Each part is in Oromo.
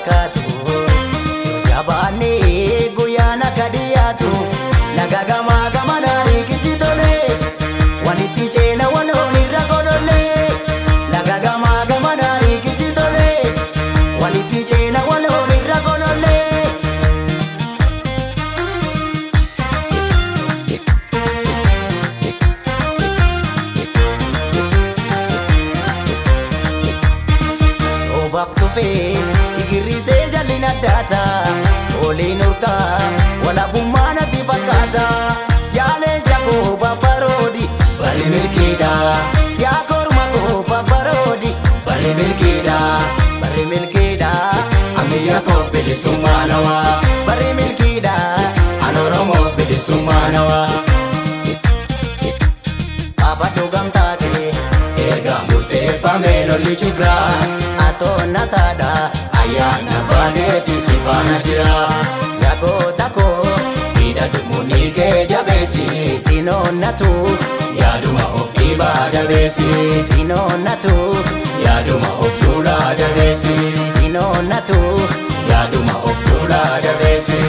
fakkaatu jabaannee guyyaan akka dhiyaatu laga gamaa gamanaa riikichi tole walitti ceena waloon irra godholle laga gamaa gamanaa riikichi tole walitti ceena waloon irra godholle. Obaaf dhufee igirrisee jalli naddaata oliin urgaa walabummaa natti fakkaata yaaleen jakoo babbaroodi bari milkiidha yaa korma koo babbaroodi bari milkiidha bari milkiidha ammayyaa koo bilisummaa nawaa bari milkiidha an oromoo bilisummaa nawaa. Abaddu gamtaa kee erga murteeffamee lolli cufraa atoonna taadha ayyaana baaneeti si faana jira yagoota koo hidhadhu munni kee jabeessi sinoonnatu yaaduma of dhiibaa dabeessi sinoonnatu yaaduma of tuulaa dabeessi sinoonnatu yaaduma of tuulaa dabeessi.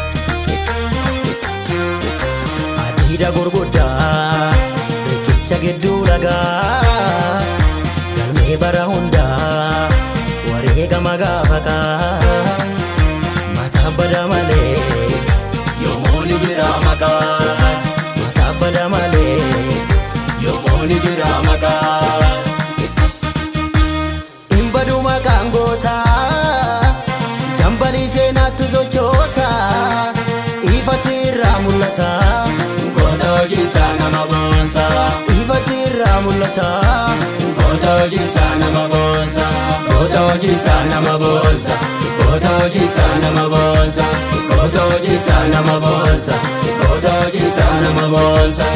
Adiida gurguddaa riqicha gidduu ragaa galmee bara hundaa wareegama gaafakaa mataa bada malee yommuu ni jira maqaa mataa bada malee yommuu ni jira maqaa. Hin badu maqaan gootaa dambalii seenaatti sochoosa ifatti irraa mul'ata Goota hojiisaa nama boonsa. ifatti irraa mul'ata Goota hojiisaa nama boonsa. Goota hojiisaa nama boonsa. Goota hojiisaa nama boonsa. Goota hojiisaa nama boonsa. Goota hojiisaa nama boonsa.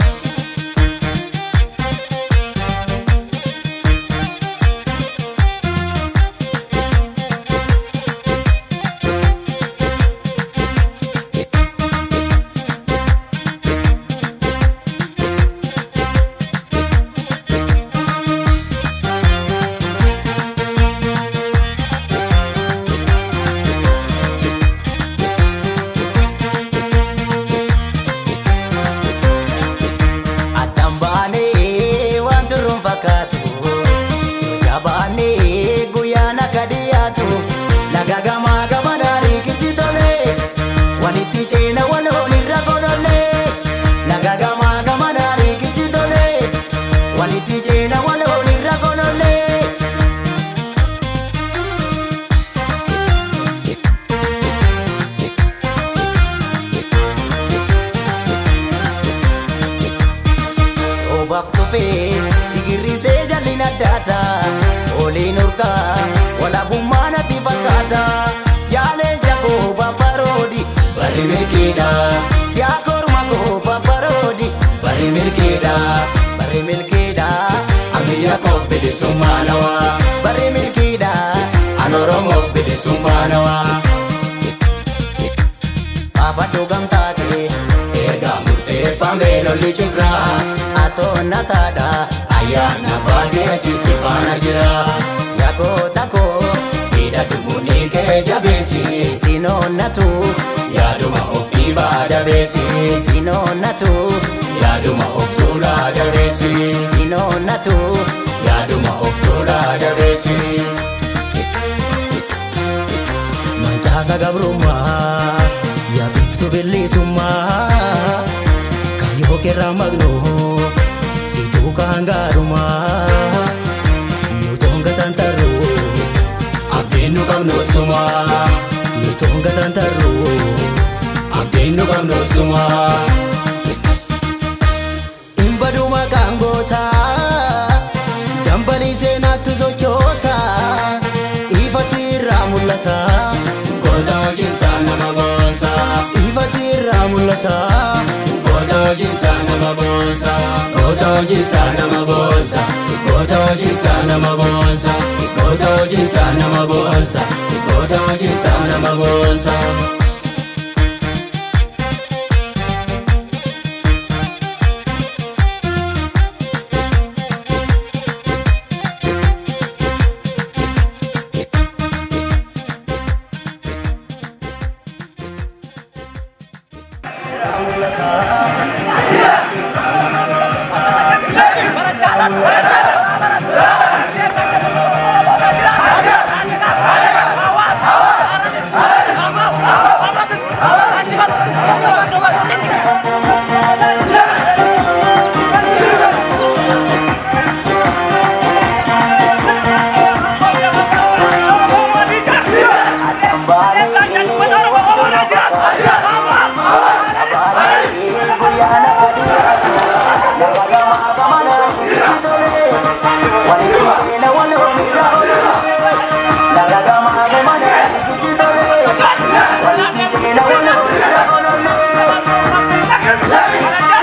addaan baanee waan turuun fakkaatu jabaannee guyyaan akka dhiyaatu laga gamaa gamanaa riikichi tole walitti ceena waloon irra godholle laga gamaa gamanaa riikichi tole walitti ceena waloon irra godholle. Obaaf dhufee igirrisee jalli naddaata oliin urgaa walabummaa natti fakkaata yaaleen jakoo babbaroodi bari milkiidha yaa korma koo babbaroodi bari milkiidha bari milkiidha Ammayyaa koo bilisummaa nawaa. bari milkiidha An Oromoo bilisummaa nawaa. Abaddu gamtaa kee Erga murteeffamee lolli cufraa. atoonna taadha Ayyaana baaneeti si faana jira. yagoota koo Hidhadhu munni kee jabeessi. sinoonnatu Yaaduma of dhiibaa dabeessi. sinoonnatu Yaaduma of tuulaa dabeessi. sinoonnatu Yaaduma of tuulaa dabeessi. mancaasa gabrummaa yaabiftu bilisummaa kayyoo keerraa magnoo si duukaa hangaarumaa nutoon gatantarru Abdiin nu qabnu sumaa. nutoon gatantarru Abdiin nu qabnu sumaa. hin badu maqaan gootaa dambalii seenaatti sochoosa ifatti irraa mul'ata Goota hojiisaa nama boonsa. ifatti irraa mul'ata Goota hojiisaa nama boonsa. Goota hojiisaa nama boonsa. Goota hojiisaa nama boonsa. Goota hojiisaa nama boonsa. Goota hojiisaa nama boonsa. Thank you.